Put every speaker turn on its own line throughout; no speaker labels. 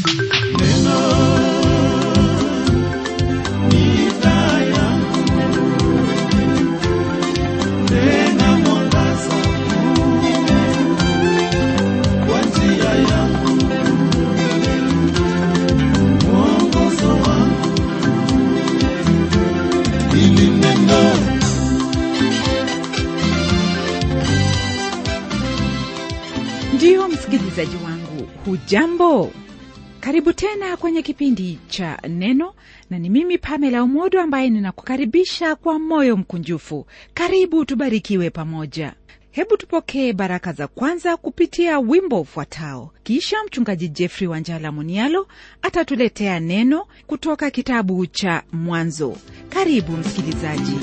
ndiyo msikilizaji wangu hujambo karibu tena kwenye kipindi cha neno na ni mimi pamela umodo ambaye ninakukaribisha kwa moyo mkunjufu karibu tubarikiwe pamoja hebu tupokee baraka za kwanza kupitia wimbo ufuatao kisha mchungaji jeffrey wanjala munialo atatuletea neno kutoka kitabu cha mwanzo karibu msikilizaji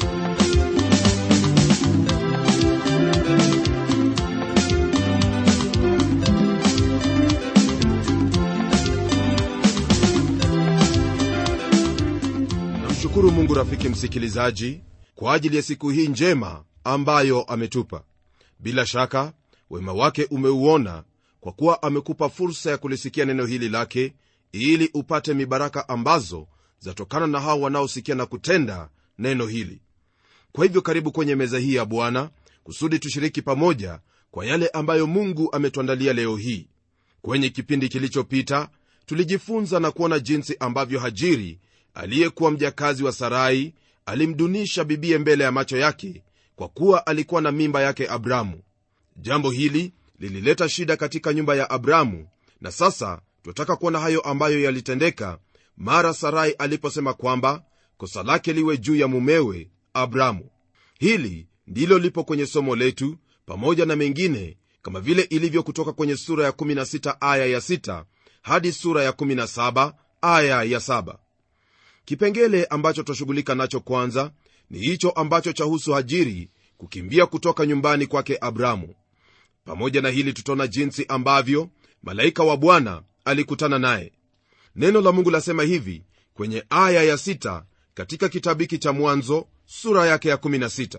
namshukuru mungu rafiki msikilizaji kwa ajili ya siku hii njema ambayo ametupa bila shaka wema wake umeuona kwa kuwa amekupa fursa ya kulisikia neno hili lake ili upate mibaraka ambazo zatokana na hao wanaosikia na kutenda neno hili kwa hivyo karibu kwenye meza hii ya bwana kusudi tushiriki pamoja kwa yale ambayo mungu ametuandalia leo hii kwenye kipindi kilichopita tulijifunza na kuona jinsi ambavyo hajiri aliyekuwa mjakazi wa sarai alimdunisha bibie mbele ya macho yake kwa kuwa alikuwa na mimba yake abramu jambo hili lilileta shida katika nyumba ya abramu na sasa tunataka kuona hayo ambayo yalitendeka mara sarai aliposema kwamba kosa lake liwe juu ya mumewe abramu hili ndilo lipo kwenye somo letu pamoja na mengine kama vile ilivyo kutoka kwenye sura ya 16 aya ya 6 hadi sura ya 17 aya ya 7 kipengele ambacho twashughulika nacho kwanza ni hicho ambacho chahusu hajiri kukimbia kutoka nyumbani kwake abramu pamoja na hili tutaona jinsi ambavyo malaika wa bwana alikutana naye neno la mungu lasema hivi kwenye aya ya 6 katika kitabu hiki cha mwanzo sura yake ya 16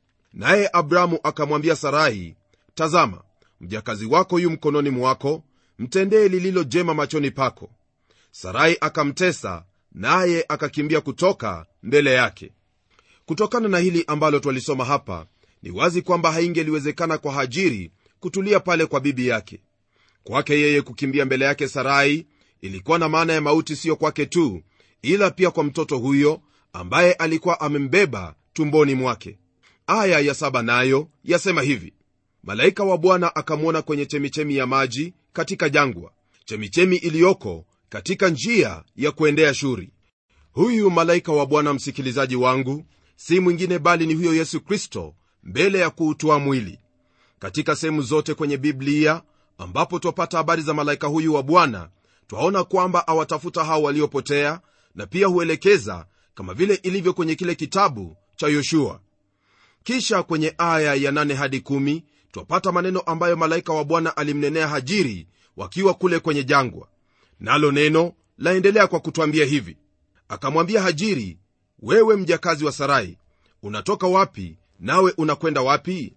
naye abramu akamwambia sarai tazama mjakazi wako yu mkononi mwako mtendee lililo jema machoni pako sarai akamtesa naye akakimbia kutoka mbele yake kutokana na hili ambalo twalisoma hapa ni wazi kwamba haingeliwezekana kwa hajiri kutulia pale kwa bibi yake kwake yeye kukimbia mbele yake sarai ilikuwa na maana ya mauti siyo kwake tu ila pia kwa mtoto huyo ambaye alikuwa amembeba tumboni mwake aya ya saba nayo yasema hivi malaika wa bwana akamwona kwenye chemichemi ya maji katika jangwa chemichemi iliyoko katika njia ya kuendea shuri huyu malaika wa bwana msikilizaji wangu si mwingine bali ni huyo yesu kristo mbele ya kuutoa mwili katika sehemu zote kwenye biblia ambapo twapata habari za malaika huyu wa bwana twaona kwamba awatafuta hao waliopotea na pia huelekeza kama vile ilivyo kwenye kile kitabu cha yoshua kisha kwenye aya ya 8 hadi 1 twapata maneno ambayo malaika wa bwana alimnenea hajiri wakiwa kule kwenye jangwa nalo neno laendelea kwa kutwambia hivi akamwambia hajiri wewe mjakazi wa sarai unatoka wapi nawe unakwenda wapi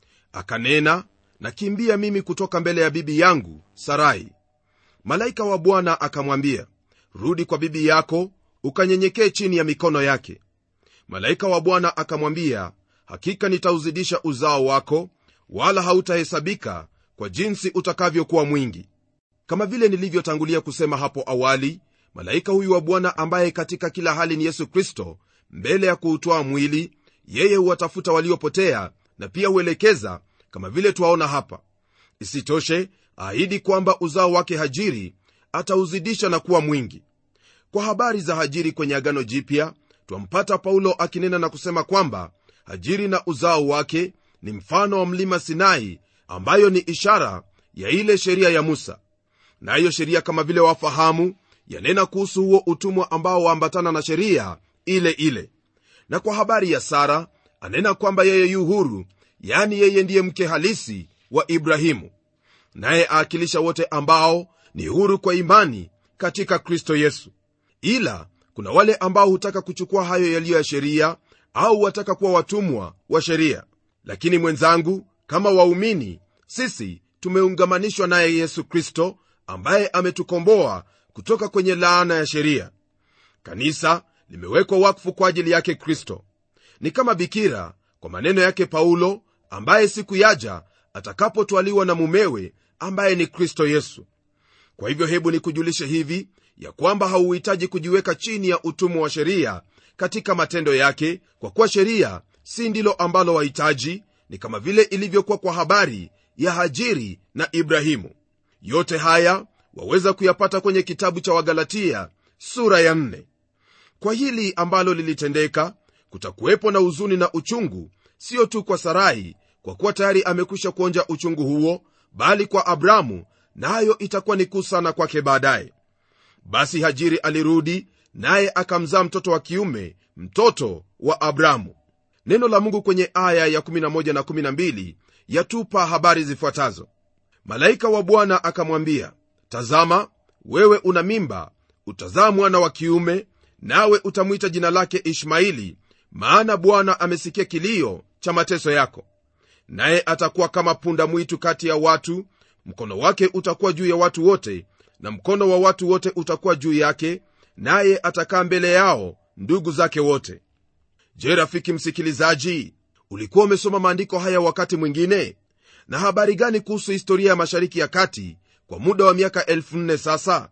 akanena nakimbia mimi kutoka mbele ya bibi yangu sarai malaika wa bwana akamwambia rudi kwa bibi yako ukanyenyekee chini ya mikono yake malaika wa bwana akamwambia hakika nitauzidisha uzao wako wala hautahesabika kwa jinsi utakavyokuwa mwingi kama vile nilivyotangulia kusema hapo awali malaika huyu wa bwana ambaye katika kila hali ni yesu kristo mbele ya kuutwaa mwili yeye huwatafuta waliopotea na pia huelekeza kama vile twaona hapa isitoshe ahidi kwamba uzao wake hajiri atauzidisha na kuwa mwingi kwa habari za hajiri kwenye agano jipya twampata paulo akinena na kusema kwamba hajiri na uzao wake ni mfano wa mlima sinai ambayo ni ishara ya ile sheria ya musa nayo na sheria kama vile wafahamu yanena kuhusu huo utumwa ambao waambatana na sheria ile ile na kwa habari ya sara anena kwamba yeye yu huru yani yeye ndiye mke halisi wa ibrahimu naye aakilisha wote ambao ni huru kwa imani katika kristo yesu ila kuna wale ambao hutaka kuchukua hayo yaliyo ya sheria au wataka kuwa watumwa wa sheria lakini mwenzangu kama waumini sisi tumeungamanishwa naye yesu kristo ambaye ametukomboa kutoka kwenye laana ya sheria kanisa limewekwa wakfu kwa ajili yake kristo ni kama bikira kwa maneno yake paulo ambaye siku yaja atakapotwaliwa na mumewe ambaye ni kristo yesu kwa hivyo hebu nikujulishe hivi ya kwamba hauhitaji kujiweka chini ya utumwa wa sheria katika matendo yake kwa kuwa sheria si ndilo ambalo wahitaji ni kama vile ilivyokuwa kwa habari ya hajiri na ibrahimu yote haya waweza kuyapata kwenye kitabu cha wagalatia sura ya nne. kwa hili ambalo lilitendeka kutakuwepo na huzuni na uchungu sio tu kwa sarai kwa kuwa tayari amekwisha kuonja uchungu huo bali kwa abramu nayo na itakuwa ni kuu sana kwake baadaye basi hajiri alirudi naye akamzaa mtoto wa kiume mtoto wa abramu neno la mungu kwenye aya ya 11 na 12 yatupa habari zifuatazo malaika wa bwana akamwambia tazama wewe una mimba utazaa mwana wa kiume nawe utamwita jina lake ishmaili maana bwana amesikia kilio cha mateso yako naye atakuwa kama punda mwitu kati ya watu mkono wake utakuwa juu ya watu wote na mkono wa watu wote utakuwa juu yake naye atakaa mbele yao ndugu zake wote je rafiki msikilizaji ulikuwa umesoma maandiko haya wakati mwingine na habari gani kuhusu historia ya mashariki ya kati kwa muda wa miaka 4 sasa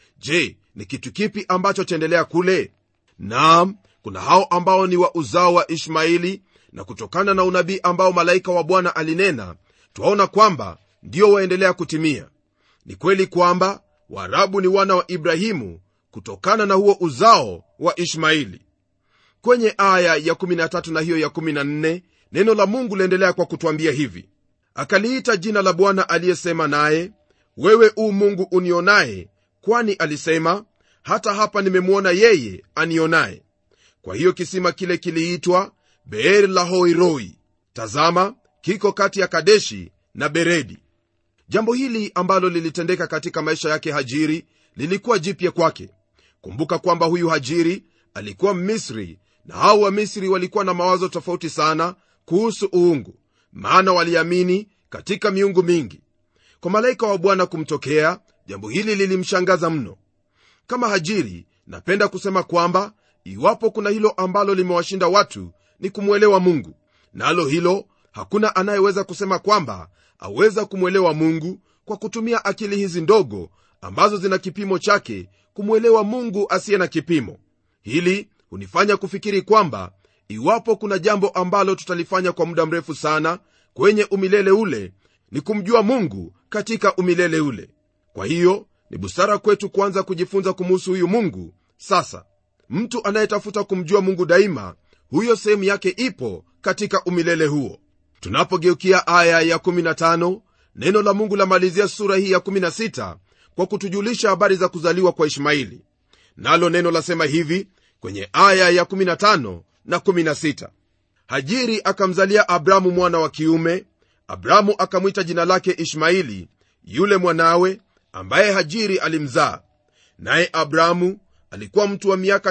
je ni kitu kipi ambacho chaendelea kule naam kuna hao ambao ni wa uzao wa ishmaili na kutokana na unabii ambao malaika wa bwana alinena twaona kwamba ndio waendelea kutimia ni kweli kwamba waarabu ni wana wa ibrahimu kutokana na huo uzao wa ishmaili kwenye aya ya 13 na hiyo ya 14 neno la mungu liendelea kwa kutwambia hivi akaliita jina la bwana aliyesema naye wewe u mungu unionaye kwani alisema hata hapa nimemwona yeye anionaye kwa hiyo kisima kile kiliitwa beer lahoiroi tazama kiko kati ya kadeshi na beredi jambo hili ambalo lilitendeka katika maisha yake hajiri lilikuwa jipya kwake kumbuka kwamba huyu hajiri alikuwa mmisri na hao wamisri walikuwa na mawazo tofauti sana kuhusu uungu maana waliamini katika miungu mingi kwa malaika wa bwana kumtokea jambo hili lilimshangaza mno kama hajiri napenda kusema kwamba iwapo kuna hilo ambalo limewashinda watu ni kumwelewa mungu nalo na hilo hakuna anayeweza kusema kwamba aweza kumwelewa mungu kwa kutumia akili hizi ndogo ambazo zina kipimo chake kumwelewa mungu asiye na kipimo hili hunifanya kufikiri kwamba iwapo kuna jambo ambalo tutalifanya kwa muda mrefu sana kwenye umilele ule ni kumjua mungu katika umilele ule kwa hiyo ni busara kwetu kuanza kujifunza kumuhusu huyu mungu sasa mtu anayetafuta kumjua mungu daima huyo sehemu yake ipo katika umilele huo tunapogeukia aya ya 15 neno la mungu lamalizia sura hii ya 16 kwa kutujulisha habari za kuzaliwa kwa ishmaili nalo neno lasema hivi kwenye aya ya 15 na 16 hajiri akamzalia abramu mwana wa kiume abramu akamwita jina lake ishmaili yule mwanawe ambaye hajiri alimzaa naye abramu alikuwa mtu wa miaka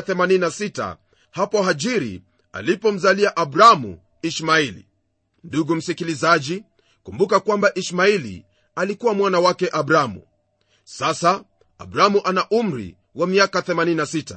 86 hapo hajiri alipomzalia abramu ishmaili ndugu msikilizaji kumbuka kwamba ishmaili alikuwa mwana wake abramu sasa abramu ana umri wa miaka 86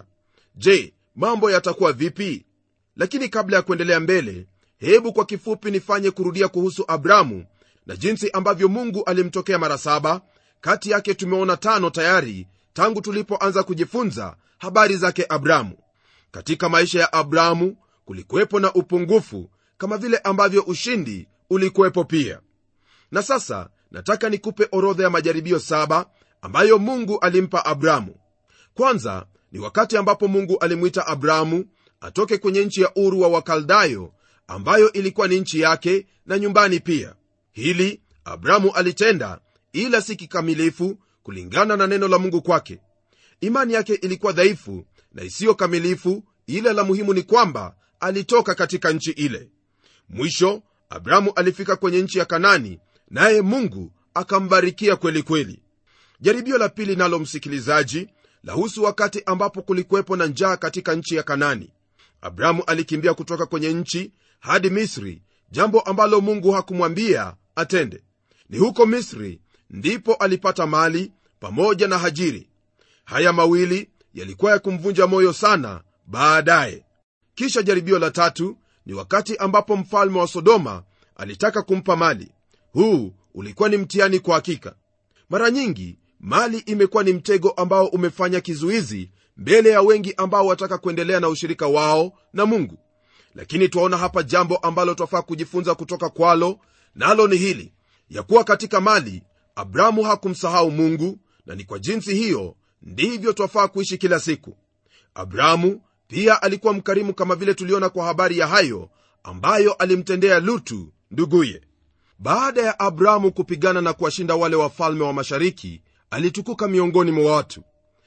je mambo yatakuwa vipi lakini kabla ya kuendelea mbele hebu kwa kifupi nifanye kurudia kuhusu abramu na jinsi ambavyo mungu alimtokea mara saba kati yake tumeona tano tayari tangu tulipoanza kujifunza habari zake abramu katika maisha ya abramu kulikuwepo na upungufu kama vile ambavyo ushindi ulikuwepo pia na sasa nataka nikupe orodha ya majaribio saba ambayo mungu alimpa abramu kwanza ni wakati ambapo mungu alimwita abramu atoke kwenye nchi ya uru wa wakaldayo ambayo ilikuwa ni nchi yake na nyumbani pia hili abramu alitenda ila si kikamilifu kulingana na neno la mungu kwake imani yake ilikuwa dhaifu na isiyo kamilifu ila la muhimu ni kwamba alitoka katika nchi ile mwisho abramu alifika kwenye nchi ya kanani naye mungu akambarikia kweli kweli jaribio la pili nalo msikilizaji lahusu wakati ambapo kulikuwepo na njaa katika nchi ya kanani abramu alikimbia kutoka kwenye nchi hadi misri jambo ambalo mungu hakumwambia atende ni huko misri ndipo alipata mali pamoja na hajiri haya mawili yalikuwa ya kumvunja moyo sana baadaye kisha jaribio la tatu ni wakati ambapo mfalme wa sodoma alitaka kumpa mali huu ulikuwa ni mtihani kwa hakika mara nyingi mali imekuwa ni mtego ambao umefanya kizuizi mbele ya wengi ambao wataka kuendelea na ushirika wao na mungu lakini twaona hapa jambo ambalo twafaa kujifunza kutoka kwalo nalo ni hili ya kuwa katika mali abrahamu hakumsahau mungu na ni kwa jinsi hiyo ndivyo twafaa kuishi kila siku abrahamu pia alikuwa mkarimu kama vile tuliona kwa habari ya hayo ambayo alimtendea lutu nduguye baada ya abrahamu kupigana na kuwashinda wale wafalme wa mashariki alitukuka miongoni mwa watu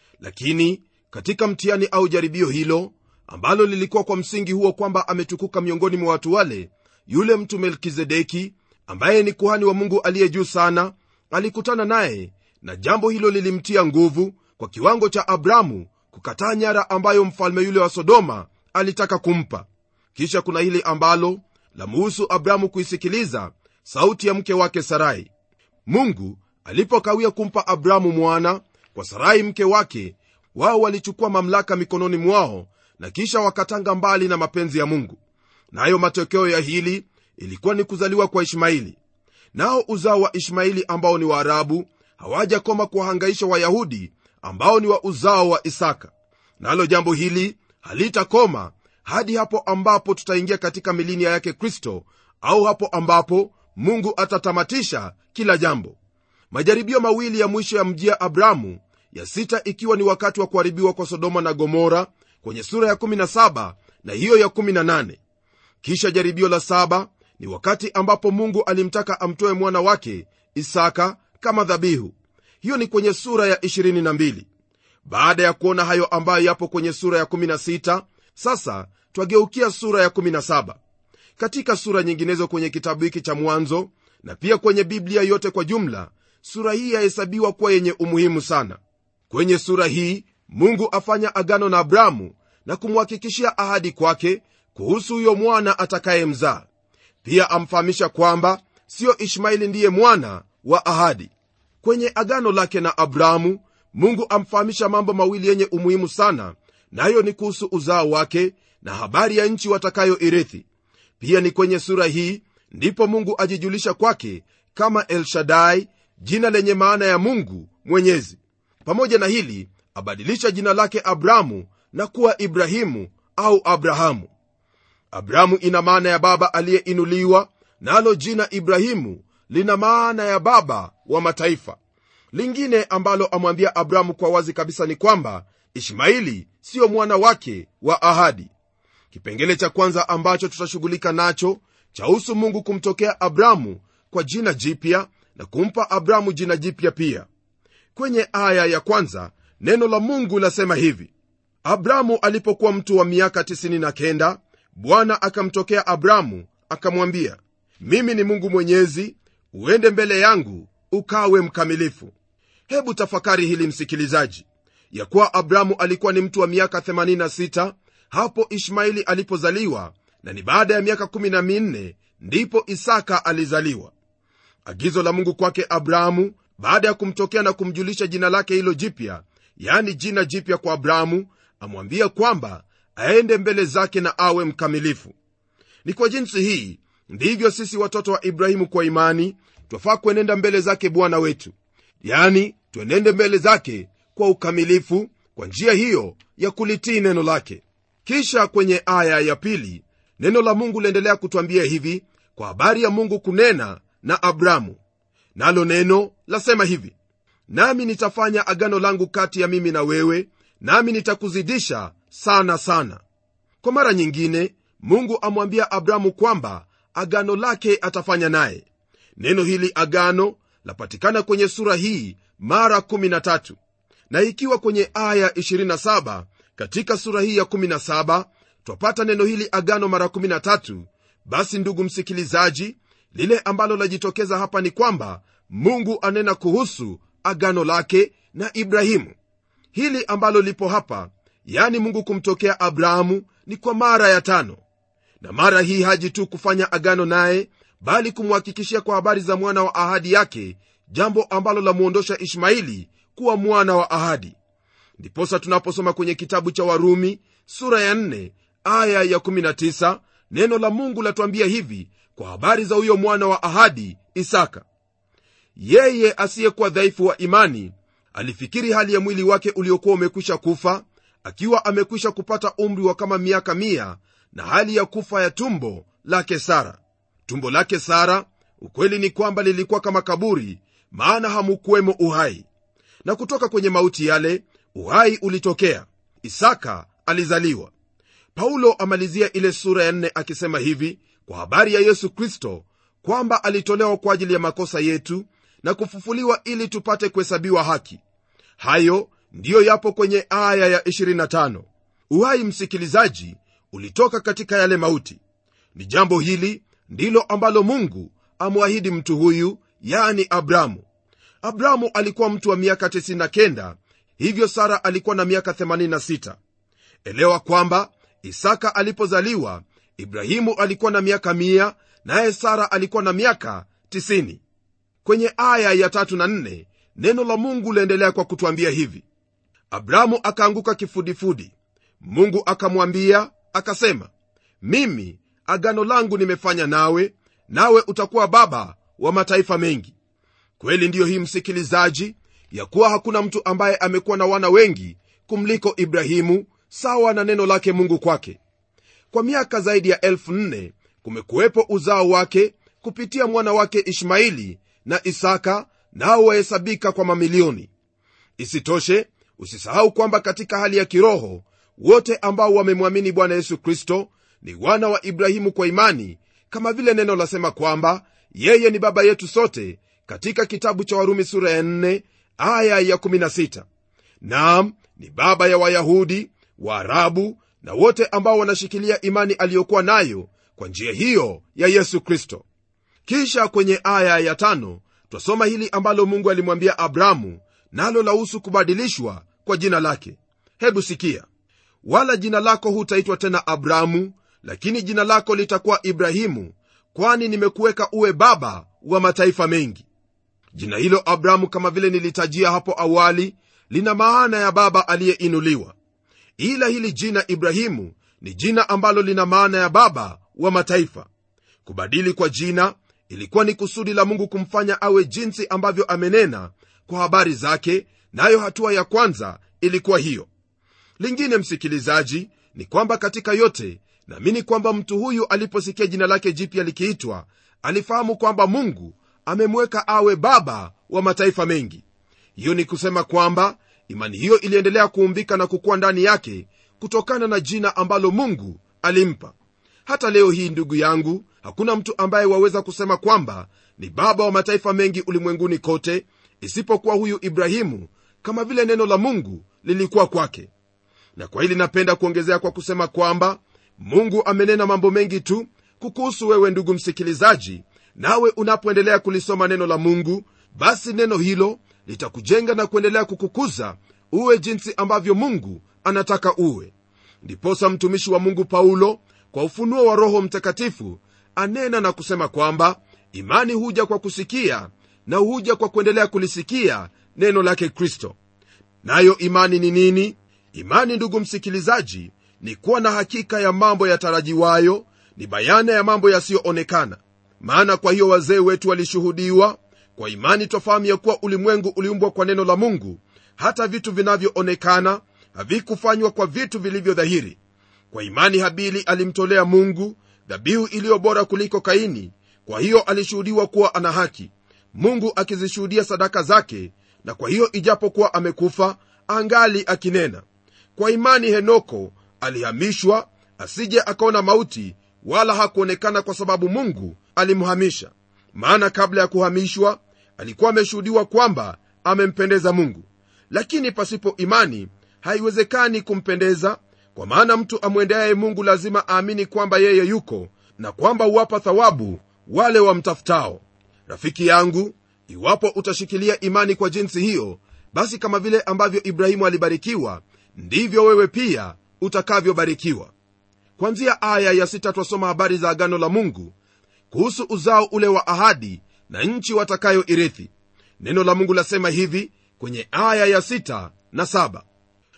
lakini katika mtihani au jaribio hilo ambalo lilikuwa kwa msingi huo kwamba ametukuka miongoni mwa watu wale yule mtu melkizedeki ambaye ni kuhani wa mungu aliye juu sana alikutana naye na jambo hilo lilimtia nguvu kwa kiwango cha abrahamu kukataa nyara ambayo mfalme yule wa sodoma alitaka kumpa kisha kuna hili ambalo lamuhusu abrahamu kuisikiliza sauti ya mke wake sarai mungu alipokawia kumpa abrahamu mwana kwa sarai mke wake wao walichukua mamlaka mikononi mwao na kisha wakatanga mbali na mapenzi ya mungu nayo na matokeo ya hili ilikuwa ni kuzaliwa kwa ishmaili nao uzao wa ishmaili ambao ni waarabu hawajakoma kuwahangaisha wayahudi ambao ni wa uzao wa isaka nalo na jambo hili halitakoma hadi hapo ambapo tutaingia katika milinia yake kristo au hapo ambapo mungu atatamatisha kila jambo majaribio mawili ya mwisho ya mjia abramu ya sita ikiwa ni wakati wa kuharibiwa kwa sodoma na gomora kwenye sura ya 17 na hiyo ya 18 kisha jaribio la saba ni wakati ambapo mungu alimtaka amtoe mwana wake isaka kama dhabihu hiyo ni kwenye sura ya 22 baada ya kuona hayo ambayo yapo kwenye sura ya 16 sasa twageukia sura ya 17 katika sura nyinginezo kwenye kitabu hiki cha mwanzo na pia kwenye biblia yote kwa jumla sura hii yahesabiwa kuwa yenye umuhimu sana kwenye sura hii mungu afanya agano na abrahamu na kumhakikishia ahadi kwake kuhusu huyo mwana atakayemzaa pia amfahamisha kwamba siyo ishmaeli ndiye mwana wa ahadi kwenye agano lake na abrahamu mungu amfahamisha mambo mawili yenye umuhimu sana nayo ni kuhusu uzao wake na habari ya nchi watakayoirithi pia ni kwenye sura hii ndipo mungu ajijulisha kwake kama elshadai jina lenye maana ya mungu mwenyezi pamoja na hili abadilisha jina lake abrahamu na kuwa ibrahimu au abrahamu abrahamu ina maana ya baba aliyeinuliwa nalo na jina ibrahimu lina maana ya baba wa mataifa lingine ambalo amwambia abrahamu kwa wazi kabisa ni kwamba ishmaili siyo mwana wake wa ahadi kipengele cha kwanza ambacho tutashughulika nacho chahusu mungu kumtokea abrahamu kwa jina jipya na kumpa abrahamu jina jipya pia kwenye aya ya kwanza neno la mungu lasema hivi abrahamu alipokuwa mtu wa miaka 99 bwana akamtokea abrahamu akamwambia mimi ni mungu mwenyezi uende mbele yangu ukawe mkamilifu hebu tafakari hili msikilizaji ya kuwa abrahamu alikuwa ni mtu wa miaka 86 hapo ishmaili alipozaliwa na ni baada ya miaka 14 ndipo isaka alizaliwa agizo la mungu kwake abrahamu baada ya kumtokea na kumjulisha jina lake hilo jipya yani jina jipya kwa abrahamu amwambia kwamba aende mbele zake na awe mkamilifu ni kwa jinsi hii ndivyo sisi watoto wa ibrahimu kwa imani twafaa kuenenda mbele zake bwana wetu yani tuenende mbele zake kwa ukamilifu kwa njia hiyo ya kulitii neno lake kisha kwenye aya ya pili neno la mungu liendelea kutwambia hivi kwa habari ya mungu kunena na abramu nalo neno lasema hivi nami nitafanya agano langu kati ya mimi na wewe nami nitakuzidisha sana sana kwa mara nyingine mungu amwambia abramu kwamba agano lake atafanya naye neno hili agano lapatikana kwenye sura hii mara 13 na ikiwa kwenye aya 27 katika sura hii ya 17 twapata neno hili agano mara 13 basi ndugu msikilizaji lile ambalo lajitokeza hapa ni kwamba mungu anena kuhusu agano lake na ibrahimu hili ambalo lipo hapa yani mungu kumtokea abrahamu ni kwa mara ya tano na mara hii haji tu kufanya agano naye bali kumhakikishia kwa habari za mwana wa ahadi yake jambo ambalo lamwondosha ishmaili kuwa mwana wa ahadi ndiposa tunaposoma kwenye kitabu cha warumi sura ya 4 aya ya 19 neno la mungu latuambia hivi kwa habari za huyo mwana wa ahadi isaka yeye asiyekuwa dhaifu wa imani alifikiri hali ya mwili wake uliokuwa umekwisha kufa akiwa amekwisha kupata umri wa kama miaka mia na hali ya kufa ya tumbo lake sara tumbo lake sara ukweli ni kwamba lilikuwa kama kaburi maana hamukuwemo uhai na kutoka kwenye mauti yale uhai ulitokea isaka alizaliwa paulo amalizia ile sura ya nne akisema hivi kwa habari ya yesu kristo kwamba alitolewa kwa ajili ya makosa yetu na kufufuliwa ili tupate kuhesabiwa haki hayo ndiyo yapo kwenye aya ya 25 uhai msikilizaji ulitoka katika yale mauti ni jambo hili ndilo ambalo mungu amwahidi mtu huyu yani abramu abramu alikuwa mtu wa miaka 99 hivyo sara alikuwa na miaka 86 elewa kwamba isaka alipozaliwa ibrahimu alikuwa na miaka 1 naye sara alikuwa na miaka 90 kwenye aya ya tatu na nne neno la mungu laendelea kwa kutwambia hivi abramu akaanguka kifudifudi mungu akamwambia akasema mimi agano langu nimefanya nawe nawe utakuwa baba wa mataifa mengi kweli ndiyo hii msikilizaji ya kuwa hakuna mtu ambaye amekuwa na wana wengi kumliko ibrahimu sawa na neno lake mungu kwake kwa miaka zaidi ya elfu nne kumekuwepo uzao wake kupitia mwana wake ishmaili na isaka nao wahesabika kwa mamilioni isitoshe usisahau kwamba katika hali ya kiroho wote ambao wamemwamini bwana yesu kristo ni wana wa ibrahimu kwa imani kama vile neno lasema kwamba yeye ni baba yetu sote katika kitabu cha warumi sura ya 4 aya ya 16 naam ni baba ya wayahudi waarabu na wote ambao wanashikilia imani aliyokuwa nayo kwa njia hiyo ya yesu kristo kisha kwenye aya ya tano twasoma hili ambalo mungu alimwambia abramu nalo lahusu kubadilishwa kwa jina lake hebu sikia wala jina lako hutaitwa tena abramu lakini jina lako litakuwa ibrahimu kwani nimekuweka uwe baba wa mataifa mengi jina hilo abramu kama vile nilitajia hapo awali lina maana ya baba aliyeinuliwa ila hili jina ibrahimu ni jina ambalo lina maana ya baba wa mataifa kubadili kwa jina ilikuwa ni kusudi la mungu kumfanya awe jinsi ambavyo amenena kwa habari zake nayo hatua ya kwanza ilikuwa hiyo lingine msikilizaji ni kwamba katika yote naamini kwamba mtu huyu aliposikia jina lake jipya likiitwa alifahamu kwamba mungu amemweka awe baba wa mataifa mengi hiyo ni kusema kwamba imani hiyo iliendelea kuumbika na kukuwa ndani yake kutokana na jina ambalo mungu alimpa hata leo hii ndugu yangu hakuna mtu ambaye waweza kusema kwamba ni baba wa mataifa mengi ulimwenguni kote isipokuwa huyu ibrahimu kama vile neno la mungu lilikuwa kwake na kwa hili napenda kuongezea kwa kusema kwamba mungu amenena mambo mengi tu kukuhusu wewe ndugu msikilizaji nawe unapoendelea kulisoma neno la mungu basi neno hilo litakujenga na kuendelea kukukuza uwe jinsi ambavyo mungu anataka uwe ndiposa mtumishi wa mungu paulo kwa ufunuo wa roho mtakatifu anena na kusema kwamba imani huja kwa kusikia na huja kwa kuendelea kulisikia neno lake kristo nayo imani ni nini imani ndugu msikilizaji ni kuwa na hakika ya mambo yatarajiwayo ni bayana ya mambo yasiyoonekana maana kwa hiyo wazee wetu walishuhudiwa kwa imani twafahamu ya kuwa ulimwengu uliumbwa kwa neno la mungu hata vitu vinavyoonekana havikufanywa kwa vitu vilivyo dhahiri kwa imani habili alimtolea mungu dhabihu iliyo bora kuliko kaini kwa hiyo alishuhudiwa kuwa ana haki mungu akizishuhudia sadaka zake na kwa hiyo ijapokuwa amekufa angali akinena kwa imani henoko alihamishwa asije akaona mauti wala hakuonekana kwa sababu mungu alimhamisha maana kabla ya kuhamishwa alikuwa ameshuhudiwa kwamba amempendeza mungu lakini pasipo imani haiwezekani kumpendeza kwa maana mtu amwendeaye mungu lazima aamini kwamba yeye yuko na kwamba huwapa thawabu wale wamtafutao rafiki yangu iwapo utashikilia imani kwa jinsi hiyo basi kama vile ambavyo ibrahimu alibarikiwa ndivyo wewe pia utakavyobarikiwa kwanzia aya ya sita twasoma habari za agano la mungu kuhusu uzao ule wa ahadi na nchi watakayoirithi neno la mungu lasema hivi kwenye aya ya sita na saba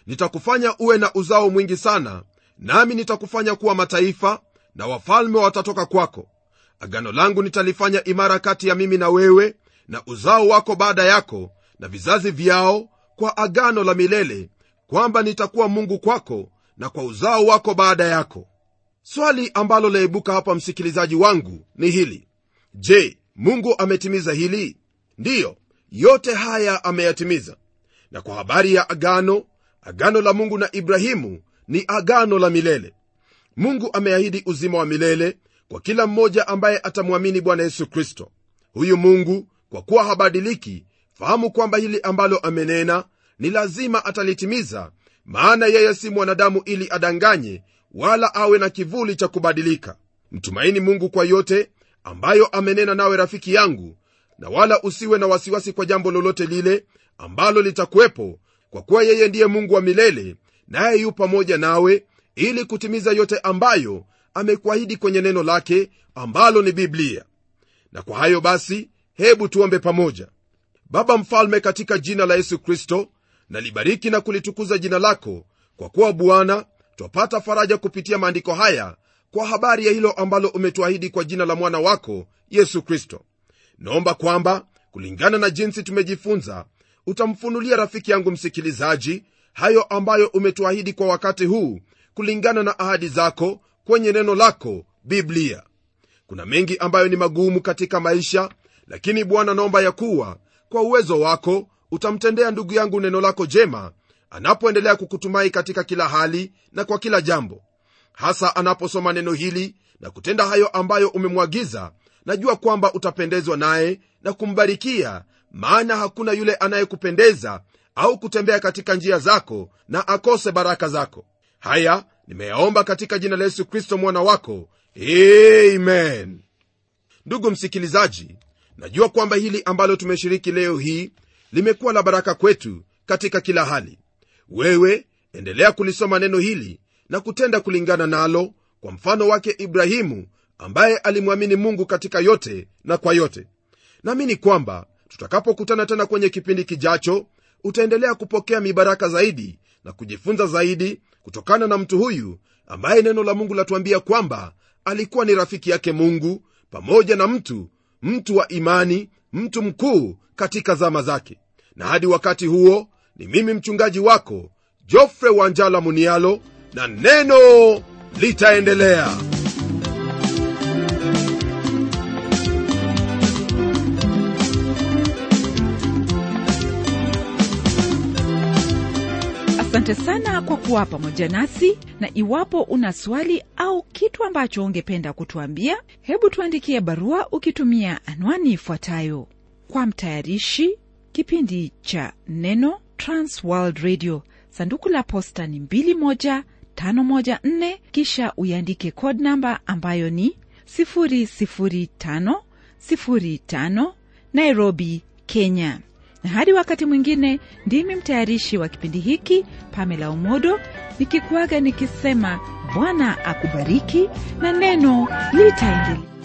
nitakufanya uwe na uzao mwingi sana nami nitakufanya kuwa mataifa na wafalme watatoka kwako agano langu nitalifanya imara kati ya mimi na wewe na uzao wako baada yako na vizazi vyao kwa agano la milele kwamba nitakuwa mungu kwako na kwa uzao wako baada yako swali ambalo laibuka hapa msikilizaji wangu ni hili je mungu ametimiza hili ndiyo yote haya ameyatimiza na kwa habari ya agano agano la mungu na ibrahimu ni agano la milele mungu ameahidi uzima wa milele kwa kila mmoja ambaye atamwamini bwana yesu kristo huyu mungu kwa kuwa habadiliki fahamu kwamba hili ambalo amenena ni lazima atalitimiza maana yeye si mwanadamu ili adanganye wala awe na kivuli cha kubadilika mtumaini mungu kwa yote ambayo amenena nawe rafiki yangu na wala usiwe na wasiwasi kwa jambo lolote lile ambalo litakuwepo kwa kuwa yeye ndiye mungu wa milele naye yu pamoja nawe ili kutimiza yote ambayo amekuahidi kwenye neno lake ambalo ni biblia na kwa hayo basi hebu tuombe pamoja baba mfalme katika jina la yesu kristo nalibariki na kulitukuza jina lako kwa kuwa bwana twapata faraja kupitia maandiko haya kwa habari ya hilo ambalo umetuahidi kwa jina la mwana wako yesu kristo naomba kwamba kulingana na jinsi tumejifunza utamfunulia rafiki yangu msikilizaji hayo ambayo umetuahidi kwa wakati huu kulingana na ahadi zako kwenye neno lako biblia kuna mengi ambayo ni magumu katika maisha lakini bwana naomba ya kuwa kwa uwezo wako utamtendea ndugu yangu neno lako jema anapoendelea kukutumai katika kila hali na kwa kila jambo hasa anaposoma neno hili na kutenda hayo ambayo umemwagiza najua kwamba utapendezwa naye na kumbarikia maana hakuna yule anayekupendeza au kutembea katika njia zako na akose baraka zako haya nimeyaomba katika jina la yesu kristo mwana wako amen ndugu msikilizaji najua kwamba hili ambalo tumeshiriki leo hii limekuwa la baraka kwetu katika kila hali wewe endelea kulisoma neno hili na kutenda kulingana nalo kwa mfano wake ibrahimu ambaye alimwamini mungu katika yote na kwa yote naamini kwamba tutakapokutana tena kwenye kipindi kijacho utaendelea kupokea mibaraka zaidi na kujifunza zaidi kutokana na mtu huyu ambaye neno la mungu latuambia kwamba alikuwa ni rafiki yake mungu pamoja na mtu mtu wa imani mtu mkuu katika zama zake na hadi wakati huo ni mimi mchungaji wako jofre wanjala munialo na neno litaendelea
asante sana kwa kuwa pamoja nasi na iwapo una swali au kitu ambacho ungependa kutuambia hebu tuandikie barua ukitumia anwani ifuatayo kwa mtayarishi kipindi cha neno transworld radio sanduku la posta ni 21514 kisha uiandike code namba ambayo ni 00505 nairobi kenya na hadi wakati mwingine ndimi mtayarishi wa kipindi hiki pamela umodo nikikuaga nikisema bwana akubariki na neno litaendelea